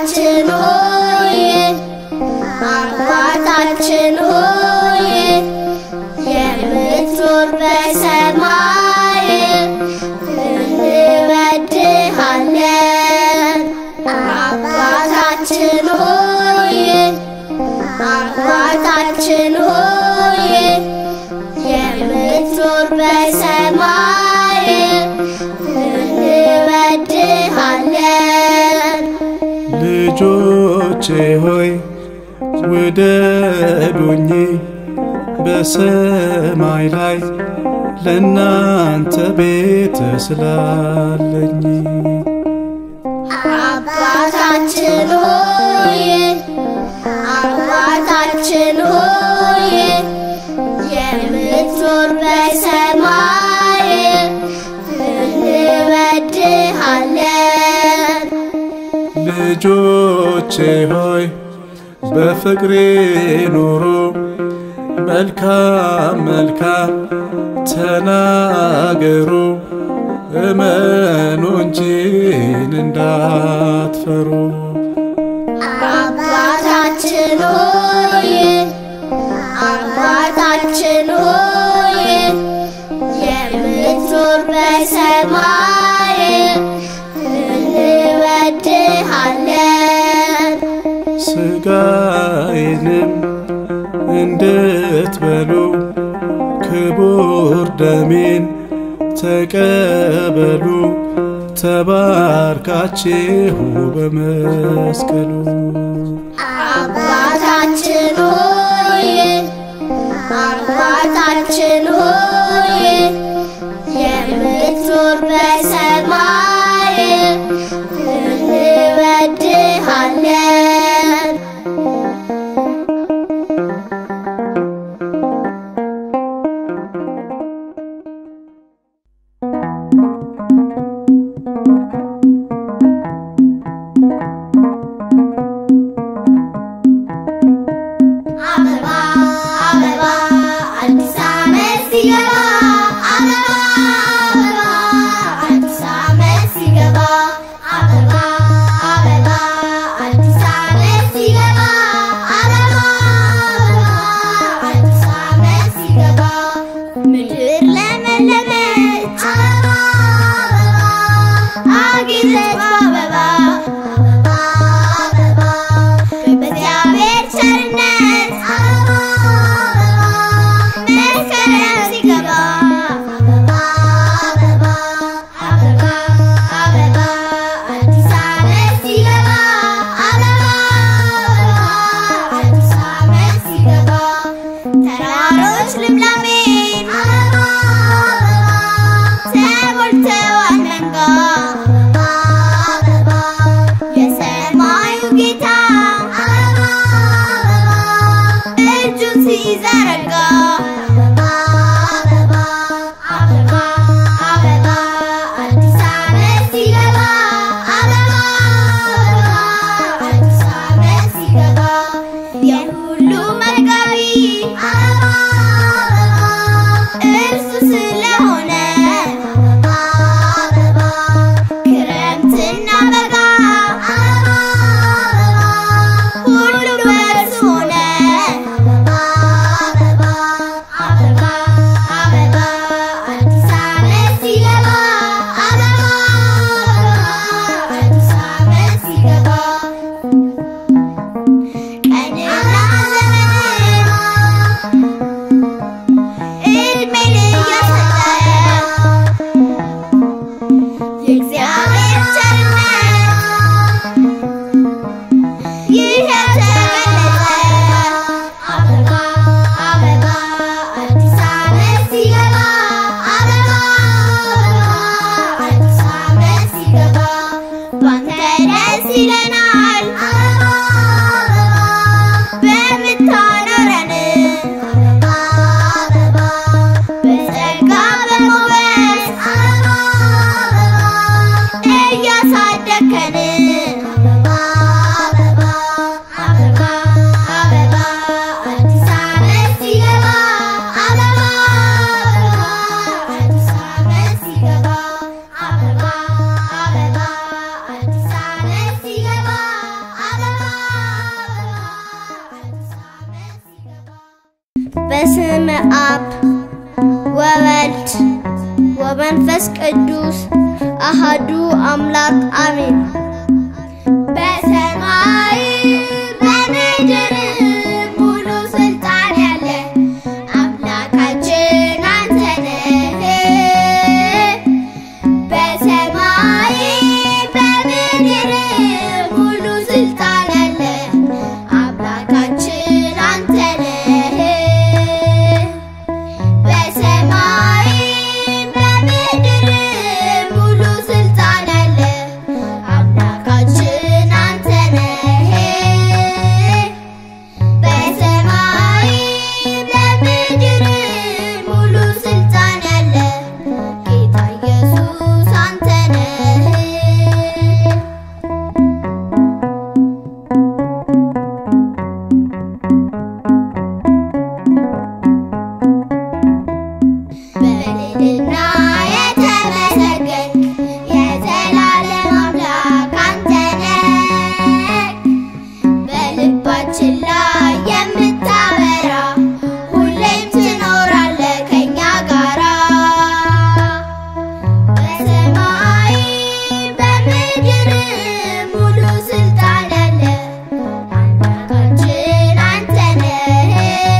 አባታችን ሆይ አባታችን ሆይ የምትኖር በሰማይ እንወድሃለን። አባታችን ሆይ አባታችን ሆይ የምትኖር በሰማይ እንወድሃለን። ልጆቼ ሆይ ውደዱኝ በሰማይ ላይ ለእናንተ ቤት ስላለኝ አባታችን ሆይ አባታችን ሆይ የምትኖር በሰማይ እንወድሃለን። ልጆቼ ሆይ በፍቅሬ ኑሩ መልካም መልካም ተናገሩ እመኑ እንጂን እንዳትፈሩ አባታችን ሆይ አባታችን ሆይ የምትኖር በሰማይ እንወድሃለን። ስጋዬንም እንድትበሉ ክቡር ደሜን ተቀበሉ ተባርካችሁ በመስቀሉ አባታችን ሆይ አባታችን ሆይ የምትኖር በሰማይ እንወድሃለን። አበባ አበባ አዲስ ዓመት ሲገባ አበባ አበባ አዲስ ዓመት ሲገባ አበባ አበባ አዲስ ዓመት አብ ወወልድ ወመንፈስ ቅዱስ አሃዱ አምላክ አሜን። በሰማይ በምድር ሙሉ ስልጣን ያለ አምላካችን አንተ ነህ። በሰማይ በምድር ሙሉ ስልጣን ያለ አምላካችን አንተ ነህ። በሰማይ በምድር ሙሉ ስልጣን ያለ አምላካችን አንተ ነህ። በሰማይ በምድር ሙሉ ስልጣን ያለ ጌታ ኢየሱስ አንተ ነህ። በልዕልና የተመሰገንክ የዘላለም አምላክ አንተ ነህ። በልባችን ላይ የምታበራ ሁሌም ትኖራለህ ከኛ ጋራ። በሰማይ በምድር ሙሉ ስልጣን ያለ አምላካችን አንተ ነህ።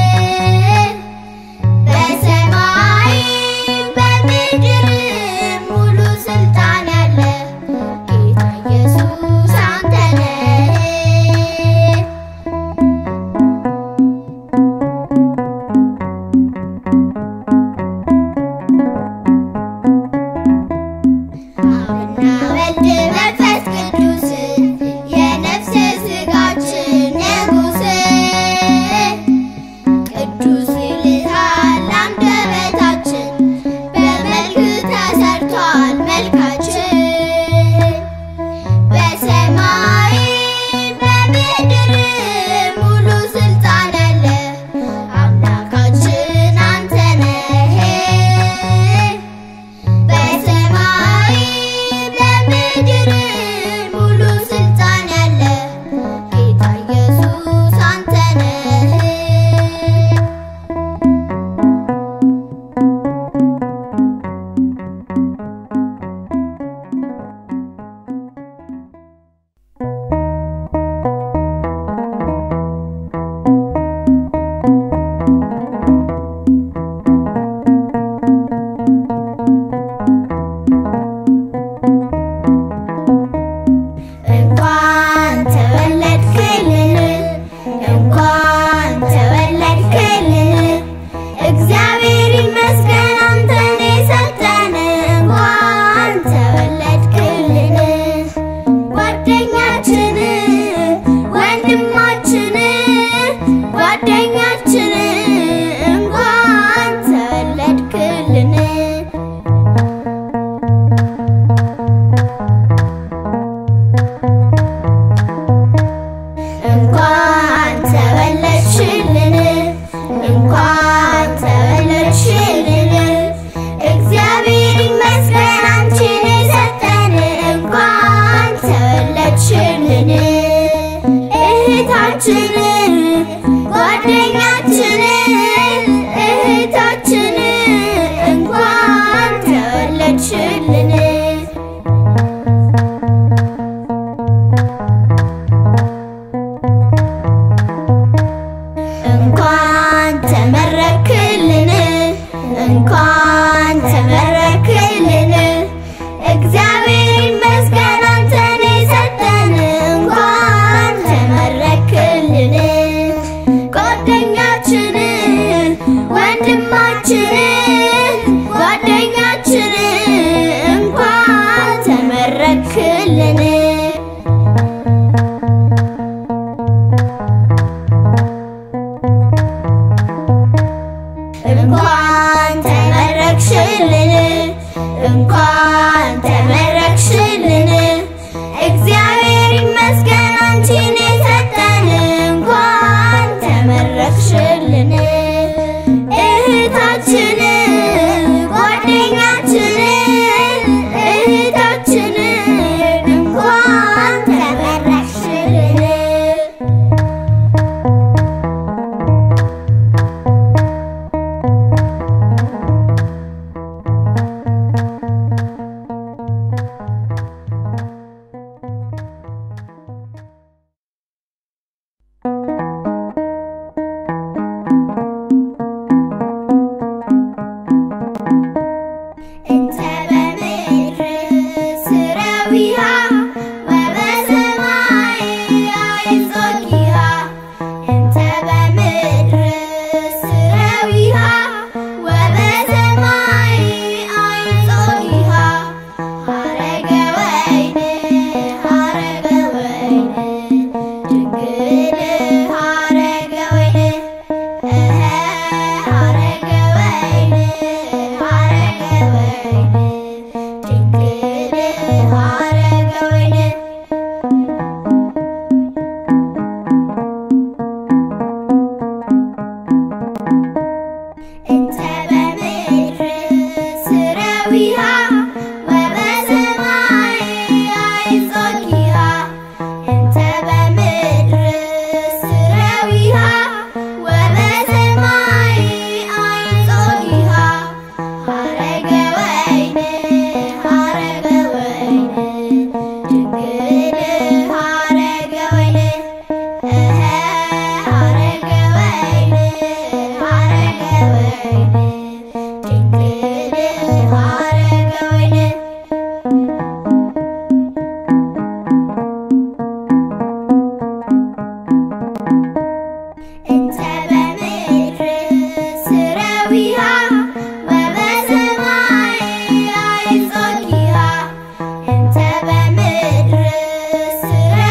በሰማይ በምድር ሙሉ ስልጣን ያለ ጌታ ኢየሱስ አንተ ነህ። አብና ወልድ መንፈስ ቅዱስ የነፍስ ስጋችን ንጉሥ ቅዱስ ይልሃል አንደበታችን በመልክ ተሰርቷል መልካችን በሰማይ በምድር ሙሉ ስልጣን ያለ አምላካችን አንተ ነህ። በሰማይ በምድር ሙሉ ስልጣን ያለ ጌታ ኢየሱስ አንተ ነህ። እንኳን ተወለድክልን እንኳን ተወለድክልን እግዚአብሔር ይመስገን አንተን የሰጠን እንኳን ተወለድክልን ጓደኛችን ወንድማችን ጓደኛችን እንኳን ተወለድክልን እንኳን ተወለድሽልን እንኳን ተወለድሽልን እግዚአብሔር ይመስገን አንቺን የሰጠን እንኳን ተወለድሽልን እህታችን ጓደኛችን እህታችን እንኳን ተወለድሽልን እንኳን ተመረክልን እንኳን ተመረክልን እግዚአብሔር ይመስገን አንተን የሰጠን እንኳን ተመረክልን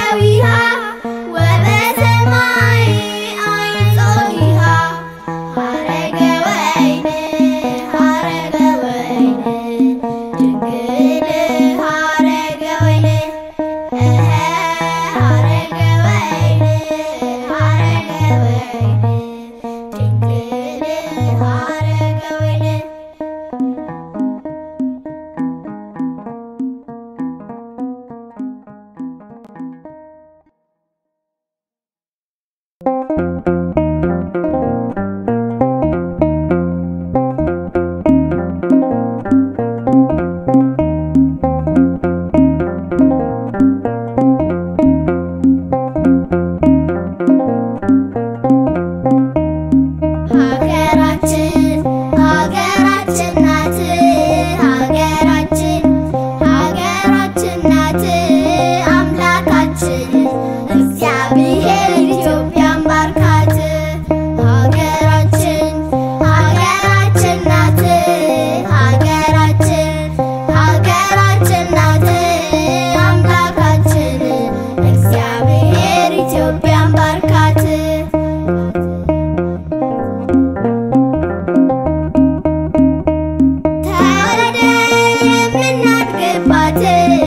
ሐረገዊሃ ወበሰማይ አይጾኒሃ ሐረገ ወይን ሐረገ ወይን ድንግል ሐረገ ወይን እኸ ሐረገ ወይን ሐረገ ወይን ድንግል ሐረገ ወይን ሀገራችን ሀገራችን ናት ሀገራችን ሀገራችን ናት አምላካችን እግዚአብሔር ኢትዮጵያን ባርካት ሀገራችን ሀገራችን ናት ሀገራችን ሀገራችን ናት አምላካችን እግዚአብሔር ኢትዮጵያን ባርካት ተወልደን የምናድግባት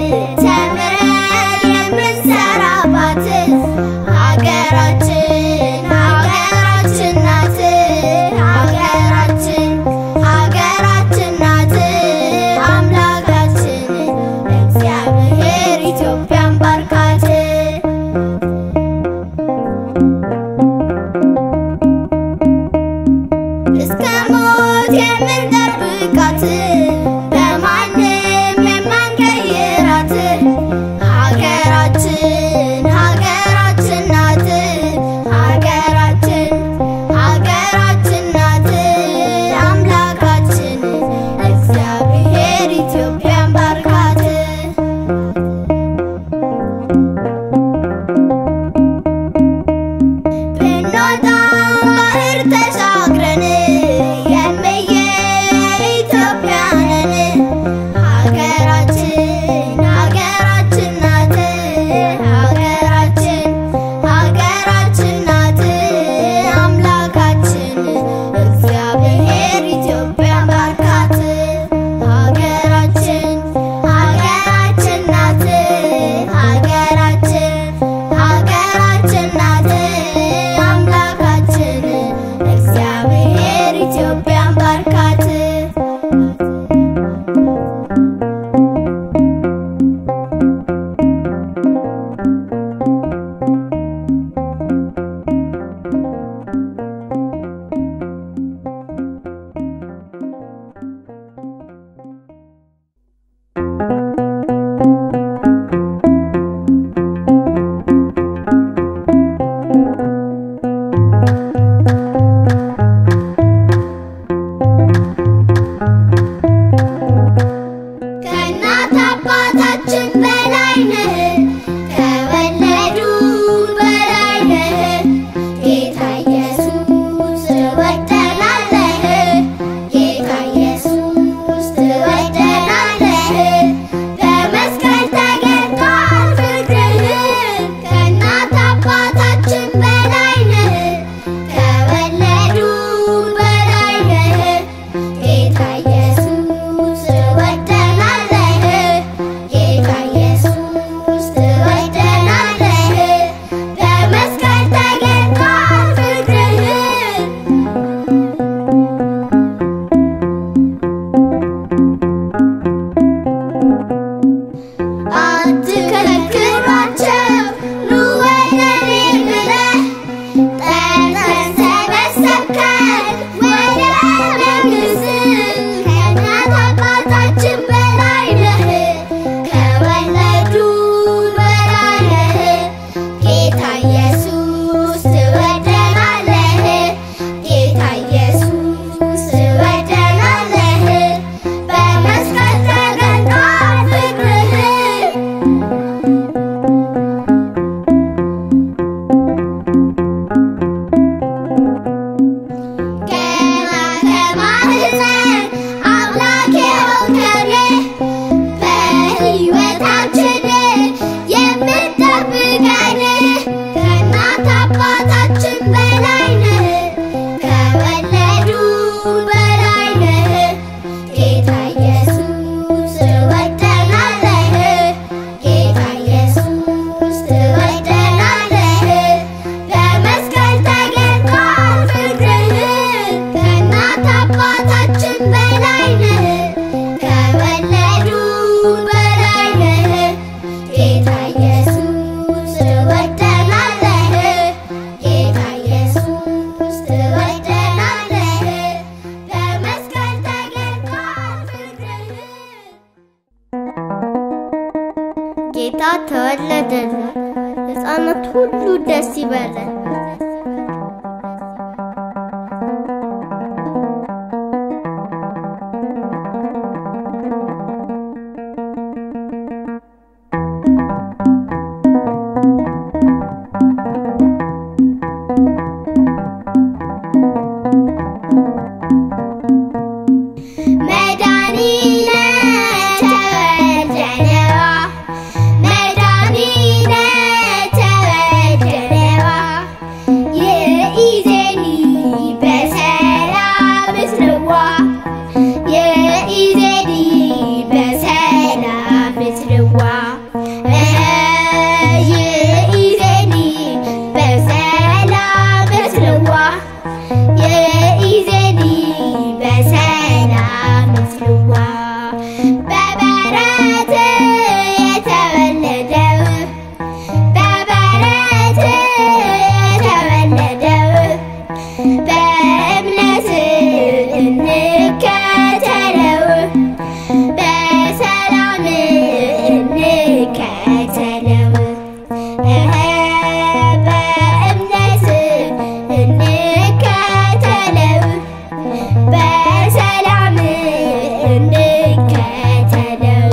ተምረን የምንሰራባት ሀገራችን ሀገራችን ናት ሀገራችን ሀገራችን ናት አምላካችን እግዚአብሔር ኢትዮጵያን ባርካት እስከ ሞት የምንጠብቃት በማንም የማንቀይራት ሀገራችን ሀገራችን ሁሉ ደስ ይበለን። መድኃኒነ ተወልደነዋ መድኃኒነ ተወልደነዋ የኢዜኒ በሰላም ምስልዋ የኢዜኒ በሰላም ምስልዋ የኢዜኒ በሰላም ምስልዋ የኢዜኒ በሰላም ምስልዋ በበረት የተወለደው በበረት የተወለደው በእምነት እንከተለው በሰላም እንከተለው በእምነት እንከተለው በሰላም እንከተለው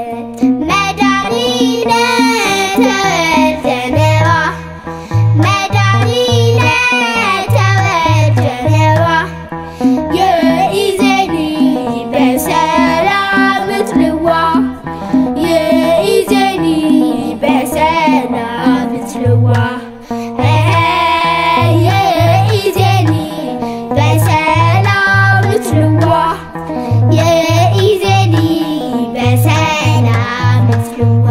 መድኃኒነ ተወልደነዋ መድኃኒነ ተወልደነዋ የኢዜኒ በሰላም ምትልዋ የኢዜኒ በሰላም ምትልዋ የኢዜኒ በሰላም ምትልዋ የኢዜኒ በሰላም ምትልዋ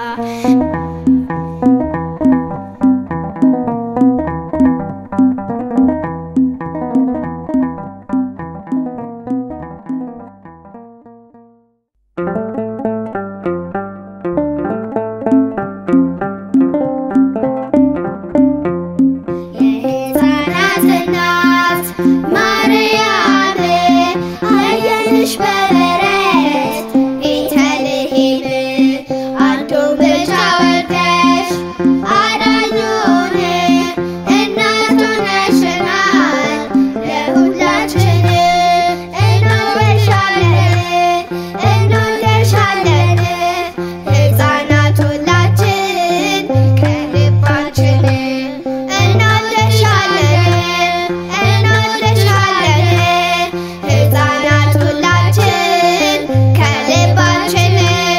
የሕፃናት እናት ማርያም አየንሽ በበረት ቤተልሔም አንዱን ብቻ ወልደሽ አዳኙን እናት ሆነሽናል ለሁላችን እንወድሻለን እንወድሻለን ሕፃናት ሁላችን ከልባችን እንወድሻለን እንወድሻለን ሕፃናት ሁላችን ከልባችን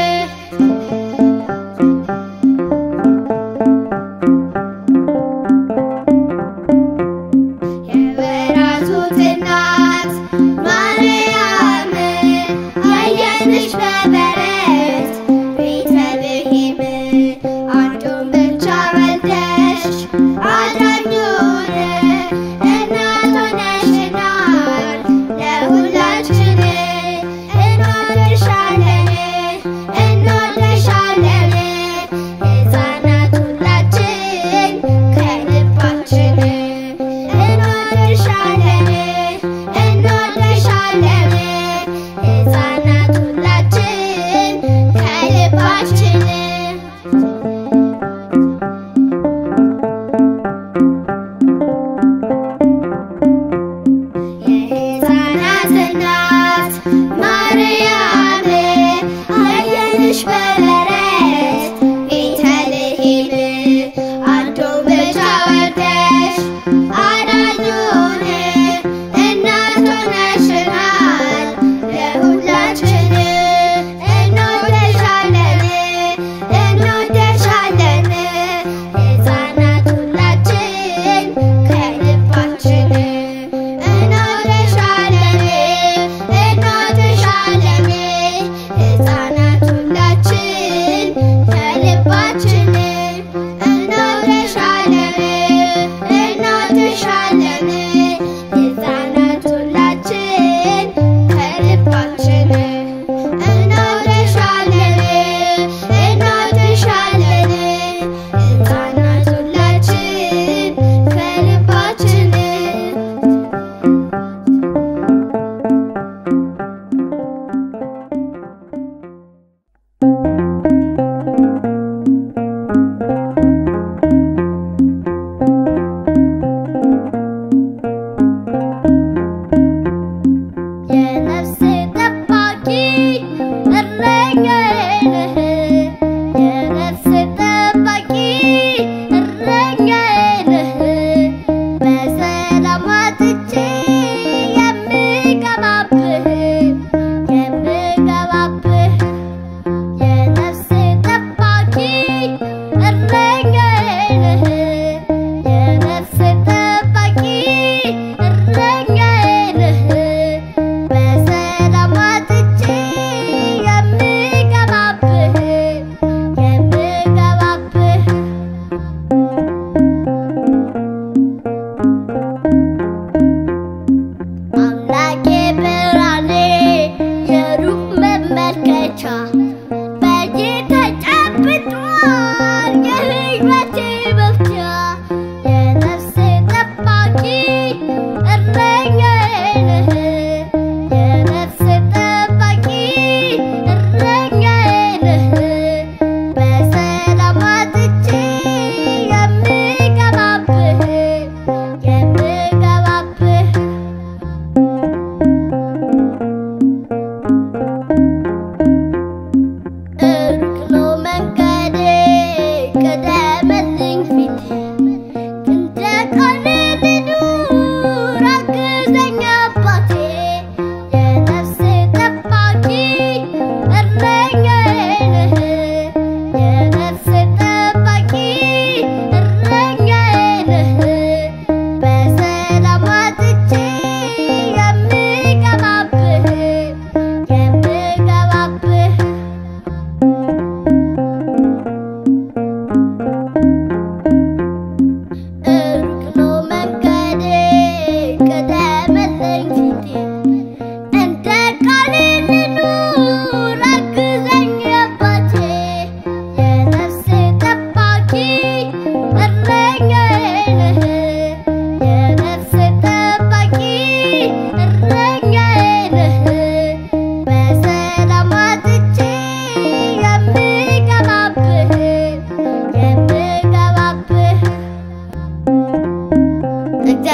የወራቱት እናት ማርያም ያየንሽ በበረት ቤተልሔም አንዱን ብቻ ወልደሽ አዳኙን እናት ሆነሽናል ለሁላችን እንወድሻለን እንወድሻለን ሕፃናት ሁላችን ከልባችን እንወድሻለን እንወድሻለን ሕፃናት ሁላችን ከልባችን የሕፃናት እናት ማርያም አየንሽ በበረት ቤተልሔም አንዱን ብቻ ወልደሽ አዳኙን እናት ሆነሽናል ለሁላችን እንወድሻለን እንወድሻለን ሕፃናት ሁላችን ከልባችን እንወድሻለን እንወድሻለን ሕፃናት ሁላችን ከልባችን እንወድሻለን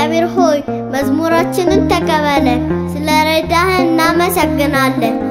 እግዚአብሔር ሆይ መዝሙራችንን ተቀበለን። ስለ ረዳህን እናመሰግናለን።